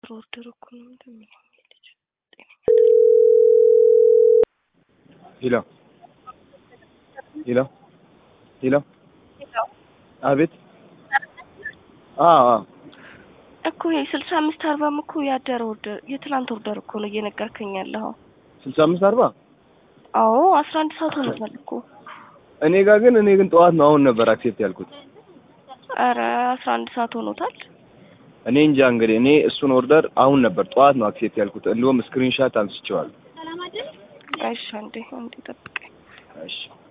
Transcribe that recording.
የትላንት ኦርደር እኮ ነው እንደሚለው ልጅ ሄሎ ሄሎ ሄሎ አቤት አዎ አዎ እኮ ይሄ ስልሳ አምስት አርባም እኮ ያደረ ኦርደር የትላንት ኦርደር እኮ ነው እየነገርከኝ ያለኸው። ስልሳ አምስት አርባ አዎ አስራ አንድ ሰዓት ሆኖታል እኮ። እኔ ጋር ግን እኔ ግን ጠዋት ነው አሁን ነበር አክሴፕት ያልኩት። ኧረ አስራ አንድ ሰዓት ሆኖታል። እኔ እንጃ እንግዲህ እኔ እሱን ኦርደር አሁን ነበር ጠዋት ነው አክሴፕት ያልኩት። እንዲሁም ስክሪንሻት አንስቼዋለሁ። እሺ አንዴ አንዴ ጠብቀኝ። እሺ